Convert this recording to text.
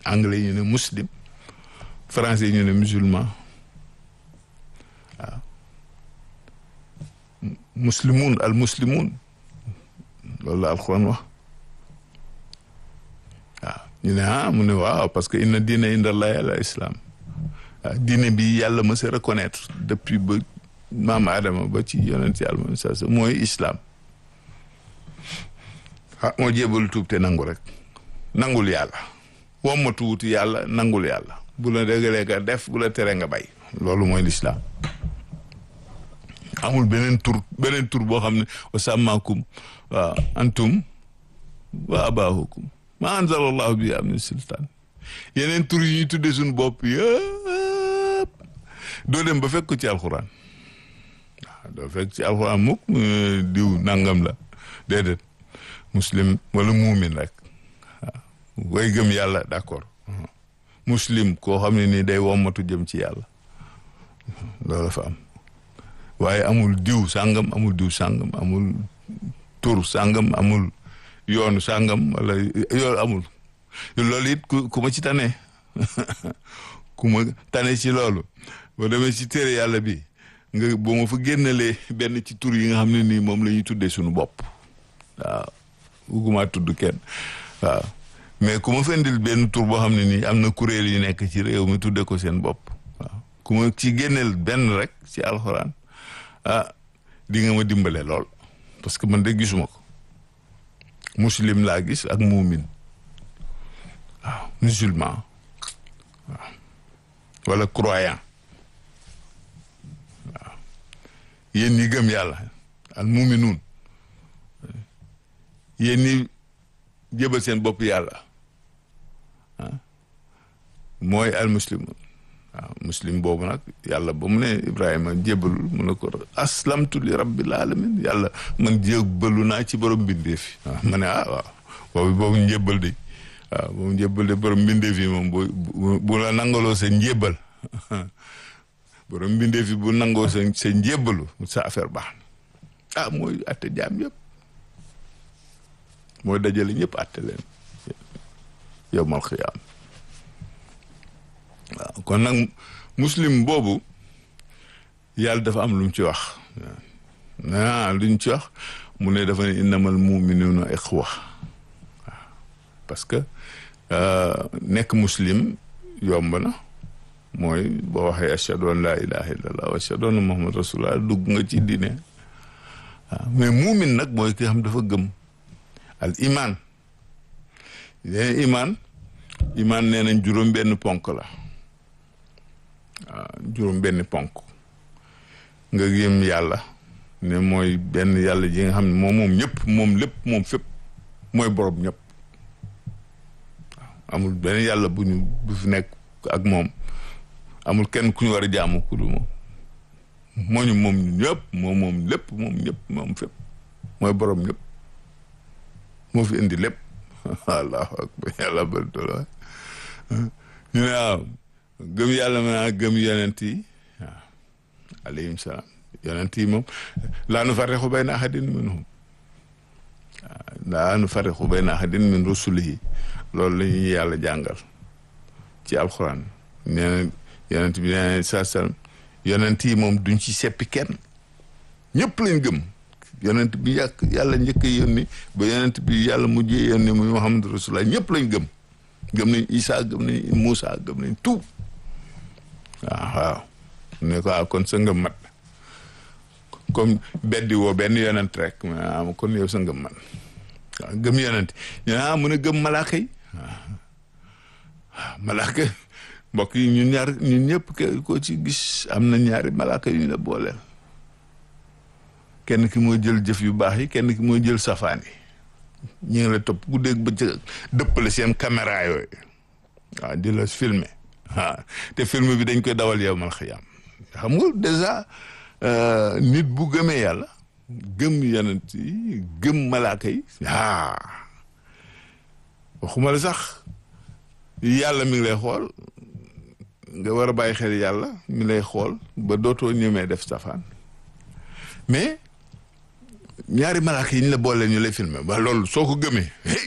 anglais ñu ne muslim français ñu ne musulman waaw muslimun al muslimun loolu la alxuraan wax waaw ñu ne ah mu ne waaw parce que inna diina inda allahi al islam waaw diine bi yàlla ma sa reconnaître depuis ba maam Adama ba ci yonent yàlla moom sa sa mooy islam ah moo jébalu tuub te nangu rek nangul yàlla wommatu wuti yàlla nangul yàlla bu la dëggalee nga def bu la tere nga bay loolu mooy lislaam amul beneen tur beneen tur boo xam ne wa sàmmaakum waaw antum wa abaahukum ma anzala allahu bi am sultaan yeneen tur yi ñuy tuddee suñu bopp yëpp doo dem ba fekk ko ci alxuraan waaw doo fekk ci alxuraan mukk diw nangam la déedéet muslim wala muumin rek waaw way gëm yàlla d'accord muslim koo xam ne nii day wommatu jëm ci yàlla loolu fa am waaye amul diw sàngam amul diw sàngam amul tur sàngam amul yoonu sàngam wala yoonu amul loolu it ku ku ma ci tane ku ma tane ci loolu boo demee ci téere yàlla bi nga boo ma fa génnalee benn ci tur yi nga xam ne nii moom la ñuy tuddee suñu bopp waaw bugguma tudd kenn waaw mais ku ma fendil benn tur boo xam ne nii am na kuréel yu nekk ci réew mi tuddee ko seen bopp waaw ku ma ci génneel benn rek ci alxuraan ah di nga ma dimbale lool parce que man de gisuma ko muslim laa gis ak muumin waaw musulman waaw wala croyant waaw yéen ñi gëm yàlla al muuminuun yéen ñi jébal seen bopp yàlla ah mooy al muslimun waaw muslim boobu nag yàlla ba mu ne Ibrahima jébalul mu ne ko aslamtu li rabbil alamin yàlla man jébalu naa ci borom mbindeef yi waaw ma ne ah waaw boobu boobu njébal de waaw boobu njébal de borom mbindeef yi moom bu bu la nangaloo sa njébal borom mbindeef yi bu nangoo sa sa njébalu sa affaire baax na ah mooy atte jaam yëpp mooy dajale ñëpp atte leen yowmal xiyaam waaw kon nag muslim boobu yàlla dafa am lu mu ci wax ah lu ñu ci wax mu ne dafa ne innamal muminuuna ixwa waaw parce que nekk muslim yomb na mooy boo waxee ashhadu an laa ilaha illallah wa ashhadu anna muhammad rasulullah dugg nga ci diine waaw mais muumin nag mooy ki xam dafa gëm al iman leen iman iman nee nañ juróom benn ponk la waaw juróom benn ponk nga gëm yàlla ne mooy benn yàlla ji nga xam ne moom moom ñëpp moom lépp moom fépp mooy borom ñëpp waaw amul benn yàlla bu ñu bu fi nekk ak moom amul kenn ku ñu war a jaamu ku du moom moo ñu moom ñëpp moom moom lépp moom ñëpp moom fépp mooy borom ñëpp moo fi indi lépp allahu akbar yàlla bëri doole ñu ne waaw gëm yàlla ma naa gëm yonent yi waaw alayhim salaam yonent yi moom laa nu farriqu bayna ahadin minhum waaw laa nu farriqu bayna ahadin min rusulihi loolu la ñuy yàlla jàngal ci alxuraan nee na yonent bi nee na saa salaam yonent yi moom duñ ci seppi kenn ñëpp lañ gëm yonent bi yàq yàlla njëkk a yónni ba yonent bi yàlla mujjee yónni muy Muhammad rasulullah ñëpp lañ gëm gëm nañ Isa gëm nañ Moussa gëm nañ tout waaw waaw ne ko ah kon sa ngëm mat comme beddi woo benn yonent rek ah kon yow sa ngëm mat waaw gëm yonent ñu ah mun a gëm malaaka yi waaw malaaka mbokk yi ñun ñaar ñun ñëpp ko ci gis am na ñaari malaaka yu ñu la booleel kenn ki mooy jël jëf yu baax yi kenn ki mooy jël safaan yi ñu ngi la topp ku dégg ba ca dëppale seen caméra yooyu waaw di la filmer waaw te film bi dañ koy dawal yow mal xiyaam xam nga dèjà nit bu gëmee yàlla gëm yonent yi gëm malaaka yi ah waxuma la sax yàlla mi ngi lay xool nga war a bàyyi xel yàlla mi lay xool ba dootoo ñemee def safaan mais ñaari malaaka yi ñu la boole ñu lay filmer ba loolu soo ko gëmee